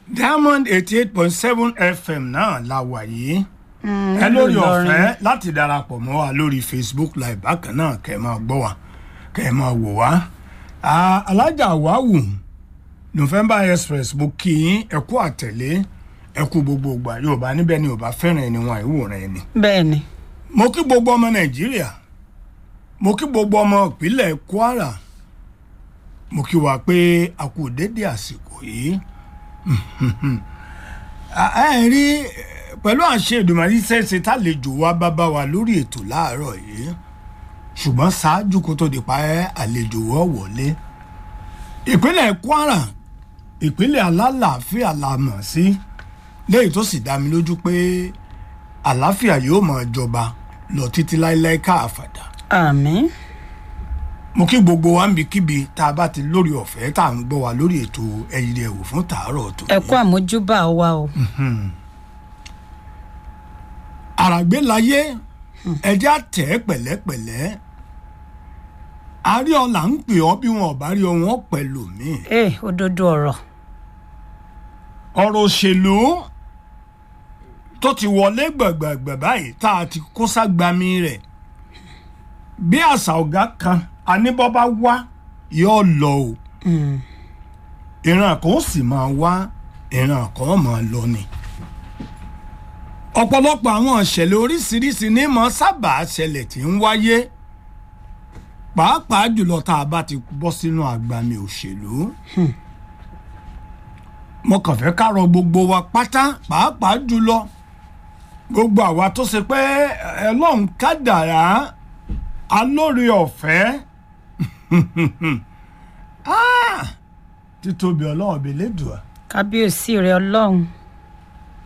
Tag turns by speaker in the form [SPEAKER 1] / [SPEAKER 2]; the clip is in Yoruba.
[SPEAKER 1] diamond eighty eight point seven fm náà la wà yìí
[SPEAKER 2] Mm,
[SPEAKER 1] ẹ lórí
[SPEAKER 2] nílùú Ìlọrin.
[SPEAKER 1] ọ̀fẹ́ láti darapọ̀ mọ́ wa lórí facebook live bákan náà kẹ́ ẹ máa gbọ́ wa kẹ́ ẹ máa wò wá. Ah, alájà wàhù november express mo kí yín ẹ kú àtẹ̀lé ẹ kú gbogbo ìgbà yorùbá níbẹ̀ ni yorùbá fẹ́ràn ẹni wọn àìwòrán ẹni.
[SPEAKER 2] bẹ́ẹ̀ ni
[SPEAKER 1] mo kí gbogbo ọmọ nàìjíríà mo kí gbogbo ọmọ ìpínlẹ̀ kwara mo kí wa pé a kú dédé àsìkò yìí ẹ ẹ rí eh, pẹ̀lú àṣẹ ìdùnmọ̀rí ṣẹ́ṣe tálejò wa bá bá wa lórí ètò láàárọ̀ yìí ṣùgbọ́n ṣáájú kó tó di pa ẹ́ àlejò wọ́ wọlé ìpínlẹ̀ kwara ìpínlẹ̀ alálàáfíà la mọ̀ sí léyìí tó sì dá mi lójú pé àlàáfíà yóò máa jọba lọ títí láéláé káàfàdà
[SPEAKER 2] àmín
[SPEAKER 1] mo kí gbogbo wa ń bi kíbi tá a bá ti lórí ọ̀fẹ́ tá à ń gbọ́ wa lórí ètò ẹ̀yìn ẹ̀wò fún tàárọ̀ tó
[SPEAKER 2] ẹ kú àmójúbà wa o
[SPEAKER 1] àràgbé láyé ẹjẹ́ àtẹ̀ pẹ̀lẹ́pẹ̀lẹ́ àríọ̀là ń pè ọ́ bí wọn ò bá rí ọ wọn pẹ̀lú mi
[SPEAKER 2] ee òdodo ọ̀rọ̀
[SPEAKER 1] ọ̀rọ̀ òṣèlú tó ti wọlé gbẹ̀gbẹ̀gbẹ̀ báyìí tá a ti kó ságbami rẹ̀ bí àṣà ọ̀gá kan aníbọ́bá wá yóò lọ o
[SPEAKER 2] Mm,
[SPEAKER 1] ìran kan ó sì máa wá ìran kan ó máa lọ ni. ọ̀pọ̀lọpọ̀ àwọn ìṣẹ̀lẹ̀ oríṣiríṣi ní mọ̀ sábà ṣẹlẹ̀ tí ń wáyé pàápàá jùlọ tá a bá ti bọ́ sínú àgbàmì òṣèlú. mo kàn fẹ́ ká rọ gbogbo wa pátá pàápàá jùlọ gbogbo àwa tó ṣe pé ẹlọ́run kádàrá alóore ọ̀fẹ́ Ah! títóbi ọlọ́run bíi lẹ́dùá
[SPEAKER 2] kábíyèsí rẹ ọlọ́run